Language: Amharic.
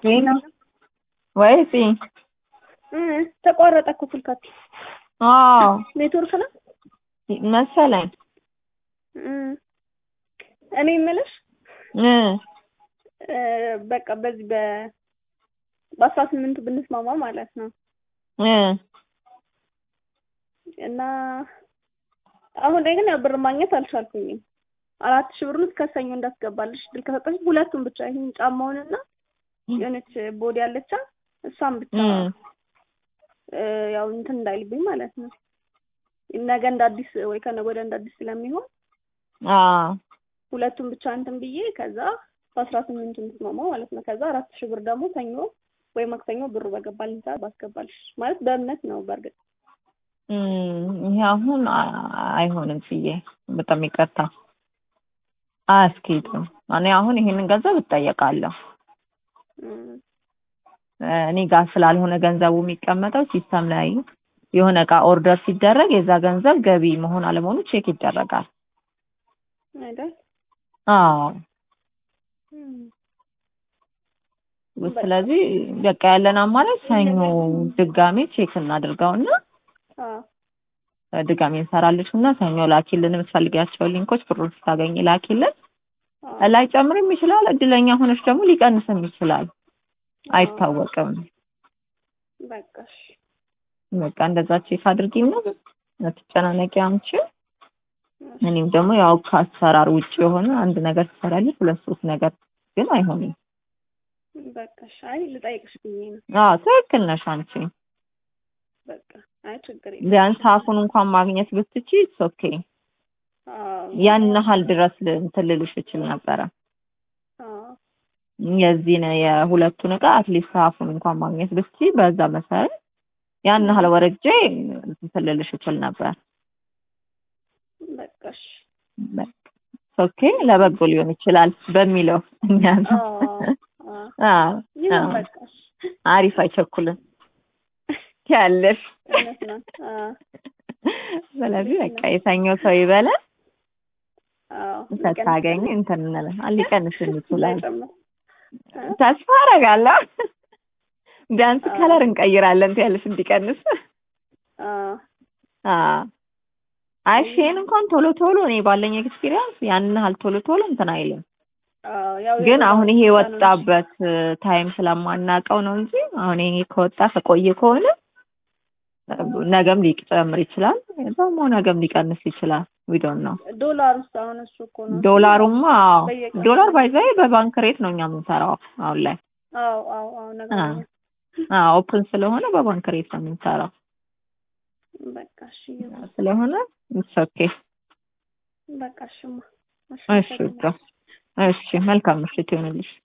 ዜና ወይስ እ ተቋረጠ እኮ ስልካችሁ። አዎ ኔትወርክ ነው መሰለኝ እ እኔ የምልሽ እ እ በቃ በዚህ በ በአስራ ስምንቱ ብንስማማ ማለት ነው እ እና አሁን ላይ ግን ያው ብር ማግኘት አልቻልኩኝም። አራት ሺህ ብሩን እስከ ሰኞ እንዳስገባልሽ ድል ከሰጠሽ ሁለቱን ብቻ ይሄን ጫማውንና የሆነች ቦዲ ያለቻ እሷን ብቻ እ እ ያው እንትን እንዳይልብኝ ማለት ነው። ነገ እንደ አዲስ ወይ ከነገ ወዲያ እንደ አዲስ ስለሚሆን አዎ ሁለቱን ብቻ እንትን ብዬ ከዛ በአስራ ስምንቱ እንስማማ ማለት ነው። ከዛ አራት ሺህ ብር ደግሞ ሰኞ ወይ ማክሰኞ ብሩ በገባልኝ ሰዓት ባስገባልሽ ማለት በእምነት ነው። በእርግጥ እም ይሄ አሁን አ- አይሆንም ብዬ በጣም ይቅርታ አያስኬድም። እኔ አሁን ይሄንን ገንዘብ እጠየቃለሁ። እም እ እኔ ጋር ስላልሆነ ገንዘቡ የሚቀመጠው ሲስተም ላይ የሆነ እቃ ኦርደር ሲደረግ የዛ ገንዘብ ገቢ መሆን አለመሆኑ ቼክ ይደረጋል። አይደል? አዎ እም ስለዚህ በቃ ያለን አማራጭ ሰኞ ድጋሜ ቼክ እናድርገውና አዎ ድጋሜ እንሰራልሽ እና ሰኞ ላኪልን የምትፈልጊያቸው ሊንኮች ብሩን ስታገኝ ላኪልን። አዎ ላይ ጨምርም ይችላል። እድለኛ ሆነች ደግሞ ሊቀንስም ይችላል። አይታወቅም። በቃ እሺ። በቃ እንደዛ ቼክ አድርጊና አትጨናነቂ አንቺ። እኔም ደግሞ ያው ከአሰራር ውጭ የሆነ አንድ ነገር ትሰራለች፣ ሁለት ሶስት ነገር ግን አይሆንም። በቃ እሺ። አይ ልጠይቅሽ ብዬ ነው። አዎ ትክክል ነሽ አንቺ። በቃ አይ ችግር የለም። ቢያንስ አፉን እንኳን ማግኘት ብትቺ ኢትስ ኦኬ። አዎ ያን ያህል ድረስ ል- እንትን ልልሽ እችል ነበረ። አዎ የዚህን የሁለቱን እቃ አትሊስት አፉን እንኳን ማግኘት ብትቺ በዛ መሰረት ያን ያህል ወረጄ እንትን ልልሽ እችል ነበር። በቃ እሺ። ኦኬ ለበጎ ሊሆን ይችላል በሚለው እኛ አዎ አዎ አዎ ይሁን አዎ። በቃ እሺ። አሪፍ አይቸኩልም ያለሽ። እውነት ነው። አዎ ስለዚህ በቃ የሰኞ ሰው ይበላል። አዎ ከታገኝ እንትን እንላለን። ሊቀንስም ይችላል ጨምር ተስፋ አደርጋለሁ። ቢያንስ አዎ። ከለር እንቀይራለን ትያለሽ እንዲቀንስ። አዎ አዎ አይ ሼን እንኳን ቶሎ ቶሎ እኔ ባለኝ ኤክስፒሪየንስ ያን ያህል ቶሎ ቶሎ እንትን አይልም። አዎ ያው ግን አሁን ይሄ የወጣው ነው የወጣበት ታይም ስለማናውቀው ነው እንጂ አሁን ይሄ ከወጣ ከቆየ ከሆነ ነገም ሊጨምር ይችላል፣ ደግሞ ነገም ሊቀንስ ይችላል። ዊ ዶንት ኖ። ዶላር ውስጥ አሁን እሱ እኮ ነው ዶላሩማ አዎ፣ በየቀኑ ዶላር ባይዛይ በባንክ ሬት ነው እኛ የምንሰራው አሁን ላይ። አዎ አዎ አዎ ነገር አዎ አዎ ኦፕን ስለሆነ በባንክ ሬት ነው የምንሰራው በቃ እሺ ይሁን። ስለሆነ ኢትስ ኦኬ። በቃ እሺማ እሺ በቃ እሺ፣ መልካም ምሽት ይሆንልሽ።